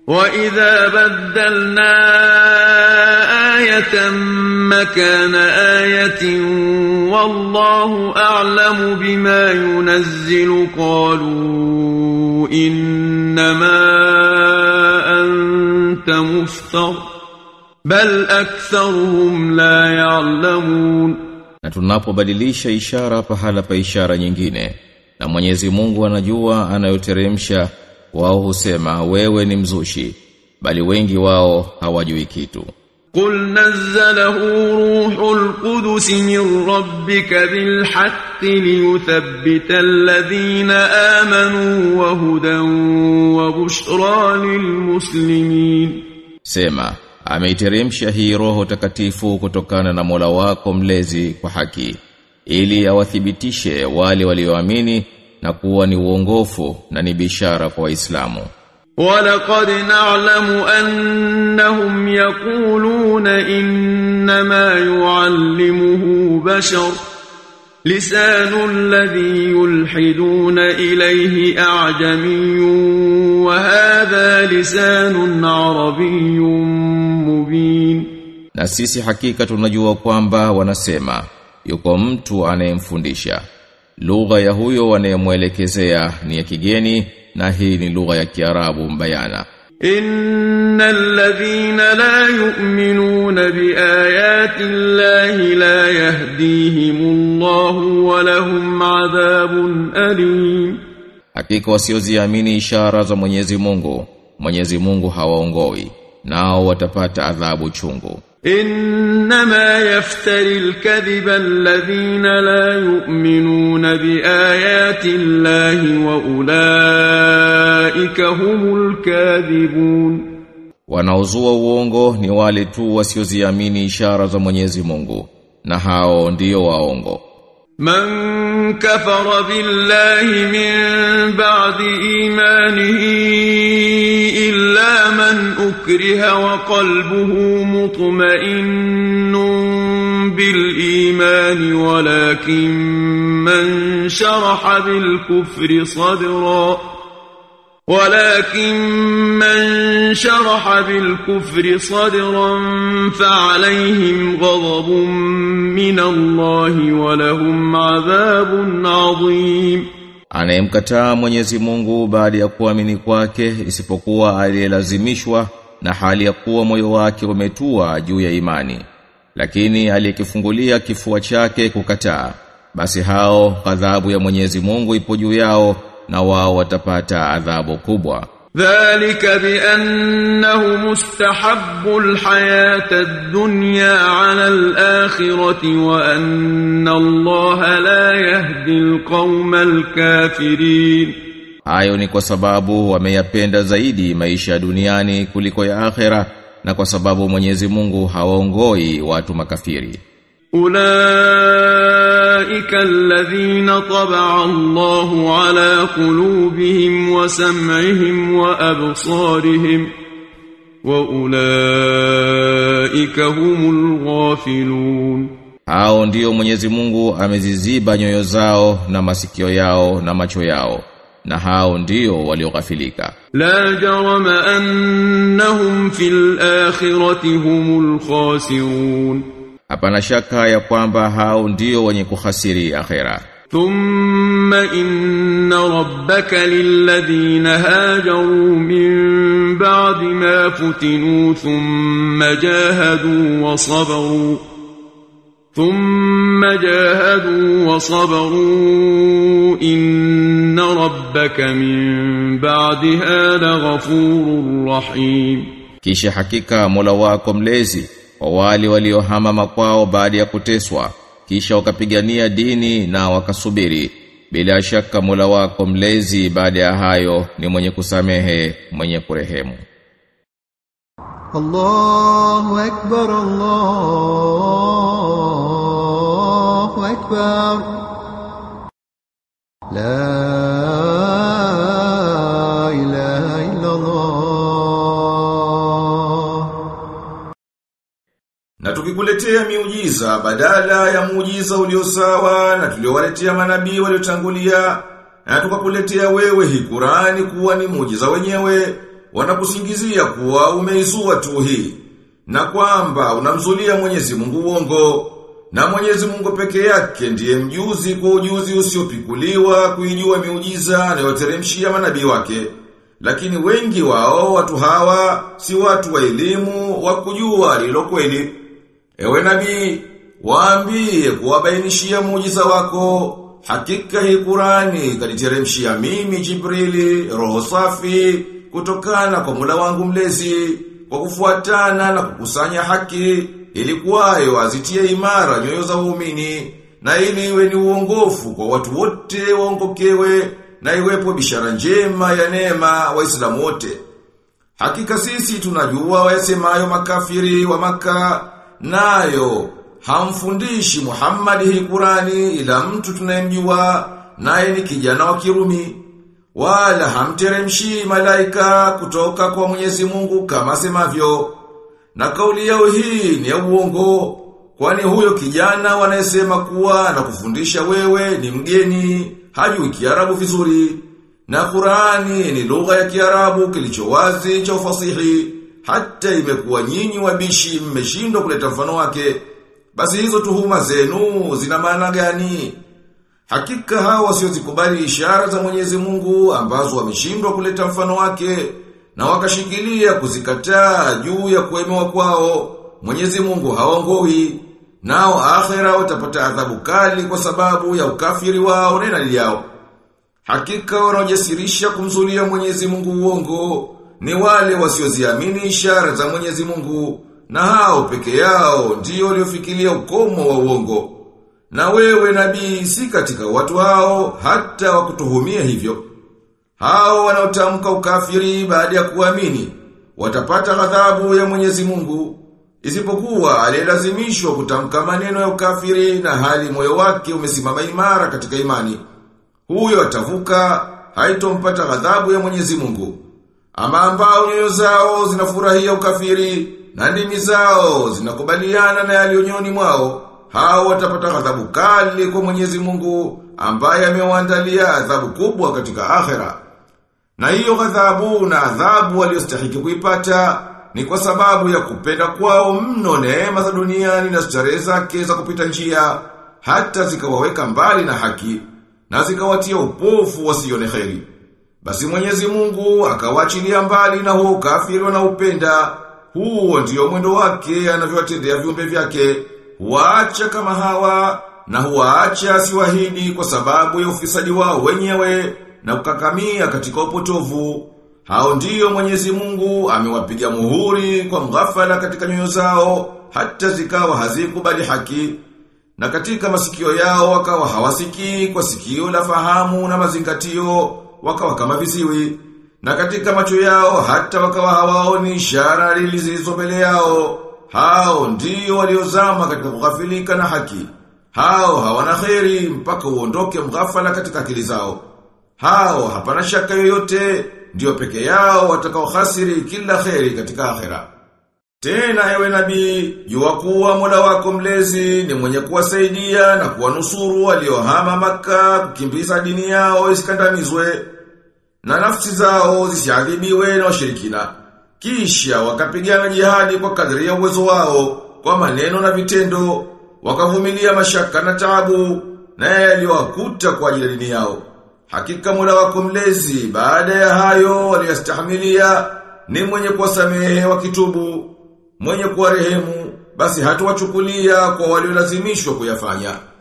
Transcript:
وإذا بدلنا آية مكان آية والله أعلم بما ينزل قالوا إنما أنت مفتر بل أكثرهم لا يعلمون Na tunapobadilisha ishara pahala pa ishara nyingine na Mwenyezi Mungu anajua anayoteremsha wao husema wewe ni mzushi bali wengi wao hawajui kitu قل نزله روح القدس من ربك بالحق ليثبت الذين آمنوا وهدى وبشرى للمسلمين Sema, ameiteremsha hii roho takatifu kutokana na Mola wako mlezi kwa haki, ili awathibitishe wale walioamini na kuwa ni uongofu na ni bishara kwa Waislamu. ولقد نعلم أنهم يقولون إنما يعلمه بشر لسان الذي يلحدون إليه أعجمي وهذا لسان عربي مبين Na sisi hakika tunajua kwamba wanasema yuko mtu anayemfundisha. Lugha ya huyo anayemwelekezea ni ya kigeni na hii ni lugha ya Kiarabu mbayana. إن الذين لا يؤمنون بآيات الله لا يهديهم الله ولهم عذاب أليم Hakika wasioziamini ishara za Mwenyezi Mungu, Mwenyezi Mungu hawaongoi, nao watapata adhabu chungu. إنما يفتري الكذب الذين لا يؤمنون بآيات الله وأولئك هم الكاذبون Wanaozua uongo ni wale tu wasioziamini ishara za Mwenyezi Mungu, na hao ndio waongo. من كفر بالله من بعد إيمانه إلا من أكره وقلبه مطمئن بالإيمان ولكن من شرح بالكفر صدرا ولكن من شرح بالكفر صدرا فعليهم غضب من الله ولهم عذاب عظيم Anayemkataa Mwenyezi Mungu baada ya kuamini kwake isipokuwa aliyelazimishwa na hali ya kuwa moyo wake umetua juu ya imani. Lakini aliyekifungulia kifua chake kukataa, basi hao ghadhabu ya Mwenyezi Mungu ipo juu yao na wao watapata adhabu kubwa. ذلك بأنه مستحب الحياة الدنيا على الآخرة وأن الله لا يهدي القوم الكافرين Hayo ni kwa sababu wameyapenda zaidi maisha ya duniani kuliko ya akhera na kwa sababu Mwenyezi Mungu hawaongoi watu makafiri. أولئك الذين طبع الله على قلوبهم وسمعهم وأبصارهم وأولئك هم الغافلون Hao ndio Mwenyezi Mungu ameziziba nyoyo zao na masikio yao na macho yao na hao ndio walioghafilika. لا جرم أنهم في الآخرة هم الخاسرون Hapana shaka ya kwamba hao ndio wenye kuhasiri akhera. ثم إن ربك للذين هاجروا من بعد ما فتنوا ثم جاهدوا وصبروا ثم جاهدوا وصبروا إن ربك من بعدها لغفور رحيم Kisha hakika Mola wako mlezi wa wale waliohama makwao baada ya kuteswa kisha wakapigania dini na wakasubiri bila shaka Mola wako mlezi baada ya hayo ni mwenye kusamehe mwenye kurehemu الله أكبر الله أكبر لا إله إلا الله Na tukikuletea miujiza badala ya muujiza uliosawa na tuliowaletea manabii waliotangulia na tukakuletea wewe hii Qur'ani kuwa ni muujiza wenyewe wanakusingizia kuwa umeizua tu hii na kwamba unamzulia Mwenyezi Mungu uongo na Mwenyezi Mungu peke yake ndiye mjuzi kwa ujuzi usiopikuliwa kuijua miujiza anayoteremshia manabii wake. Lakini wengi wao watu hawa si watu wa elimu wa kujua lilo kweli. Ewe nabii, waambie kuwabainishia muujiza wako. Hakika hii Qurani kaniteremshia mimi Jibrili roho safi kutokana kwa Mola wangu mlezi kwa kufuatana na kukusanya haki ili kwayo azitie imara nyoyo za waumini na ili iwe ni uongofu kwa watu wote waongokewe na iwepo bishara njema ya neema waislamu wote. Hakika sisi tunajua wayasemayo makafiri wa maka nayo hamfundishi Muhammad hii Qurani ila mtu tunayemjua naye ni kijana wa Kirumi wala hamteremshi malaika kutoka kwa Mwenyezi Mungu kama semavyo na kauli yao hii ni ya uongo kwani huyo kijana wanayesema kuwa na kufundisha wewe ni mgeni hajui Kiarabu vizuri na Qurani ni lugha ya Kiarabu kilicho wazi cha ufasihi hata imekuwa nyinyi wabishi mmeshindwa kuleta mfano wake basi hizo tuhuma zenu zina maana gani Hakika hawa wasiozikubali ishara za Mwenyezi Mungu ambazo wameshindwa kuleta mfano wake na wakashikilia kuzikataa juu ya kuemewa kwao Mwenyezi Mungu haongoi nao akhera watapata adhabu kali kwa sababu ya ukafiri wao na inali yao. Hakika wanaojasirisha kumzulia Mwenyezi Mungu uongo ni wale wasioziamini ishara za Mwenyezi Mungu na hao peke yao ndio waliofikiria ukomo wa uongo. Na wewe nabii si katika watu hao hata wakutuhumia hivyo. Hao wanaotamka ukafiri baada ya kuamini watapata ghadhabu ya Mwenyezi Mungu isipokuwa aliyelazimishwa kutamka maneno ya ukafiri na hali moyo wake umesimama imara katika imani. Huyo atavuka haitompata ghadhabu ya Mwenyezi Mungu. Ama ambao nyoyo zao zinafurahia ukafiri na ndimi zao zinakubaliana na yaliyonyoni mwao hao watapata ghadhabu kali kwa Mwenyezi Mungu ambaye amewaandalia adhabu kubwa katika akhera. Na hiyo ghadhabu na adhabu waliostahiki kuipata ni kwa sababu ya kupenda kwao mno neema za duniani na starehe zake za kupita njia hata zikawaweka mbali na haki na zikawatia upofu wasione kheri. Basi Mwenyezi Mungu akawaachilia mbali na huo ukafiri wanaupenda. Huo ndio mwendo wake anavyowatendea viumbe vyake. Huwaacha kama hawa na huwaacha siwahidi kwa sababu ya ufisadi wao wenyewe na kukakamia katika upotovu. Hao ndiyo Mwenyezi Mungu amewapiga muhuri kwa mghafala katika nyoyo zao hata zikawa hazikubali haki na katika masikio yao wakawa hawasikii kwa sikio la fahamu na mazingatio wakawa kama viziwi na katika macho yao hata wakawa hawaoni ishara zilizo mbele yao hao ndiyo waliozama katika kughafilika na haki hao hawana kheri mpaka uondoke mghafala katika akili zao hao hapana shaka yoyote ndio peke yao watakao khasiri kila kheri katika akhera tena ewe nabii, jua kuwa Mola wako mlezi ni mwenye kuwasaidia na kuwanusuru waliohama maka kukimbiza dini yao isikandamizwe na nafsi zao zisiadhibiwe na washirikina. Kisha wakapigana jihadi kwa kadri ya uwezo wao kwa maneno na vitendo, wakavumilia mashaka na taabu na yaliyowakuta kwa ajili ya dini yao. Hakika Mola wako mlezi baada ya hayo waliyastahimilia ni mwenye kuwasamehe wakitubu mwenye kuwarehemu basi hatuwachukulia kwa waliolazimishwa kuyafanya.